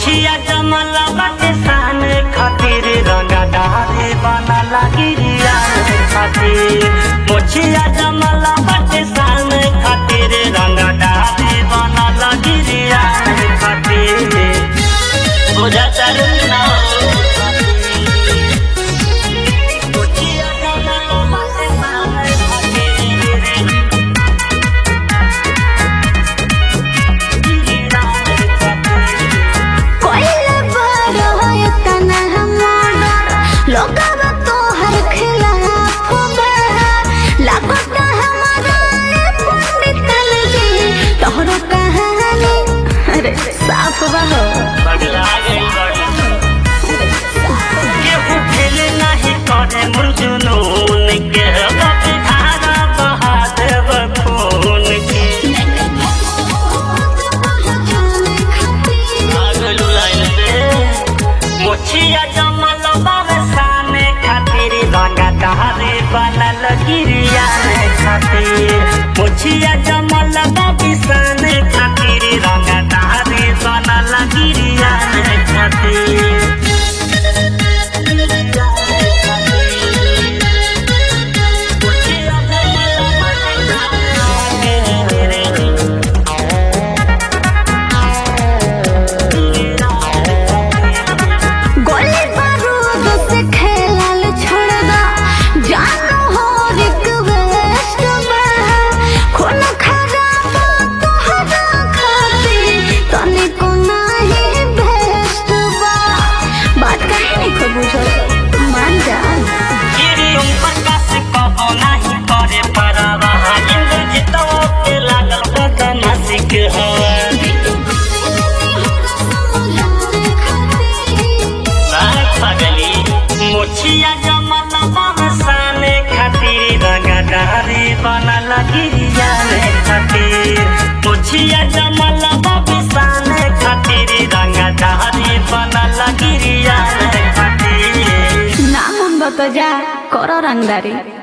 मोछिया जमल बाटे सान खातिर रंगा डारे बना लागिरिया खातिर मोछिया जमल बाटे सान खातिर रंगा डारे बना लागिरिया खातिर बुझा चल ना मोछिया जमल बाटे सान खातिर कोइला बड़ होय तना हमर लोगब तोहर खिलाफ बा लागत हमारा पंडित जी तोहरो कहानी अरे साफ बा हो पगला गई बड़ी केहू फेल नाही करे मुर्जुनून के बाप धारा बहा देव खून के पागलू लाइन से मोछिया जमल बावे साने खातिर रंगा दहारे बनल गिरिया खातिर मोछिया जमल बाबी साने खातिर रंगा दहारे बनल गिरिया खातिर गोली बारूद से खेलल छोड़ दा जानो हो रिक्वेस्ट बा खून खराब तोहरा खातिर तनिको नाही बेस्ट बा बात काहे नहीं को बुझल मान जा गिरी उन प्रकाश कबो नाही करे परवाह इंद्रजितो के लागल बदमाशिक हवा साग पगली मोछिया जमल बरसाने खातिर रंगा डारे बनल गिरिया खातिर मोछिया जमल बरसाने खातिर रंगा डारे बनल गिरिया खातिर ना मन बता जा करो रंगदारी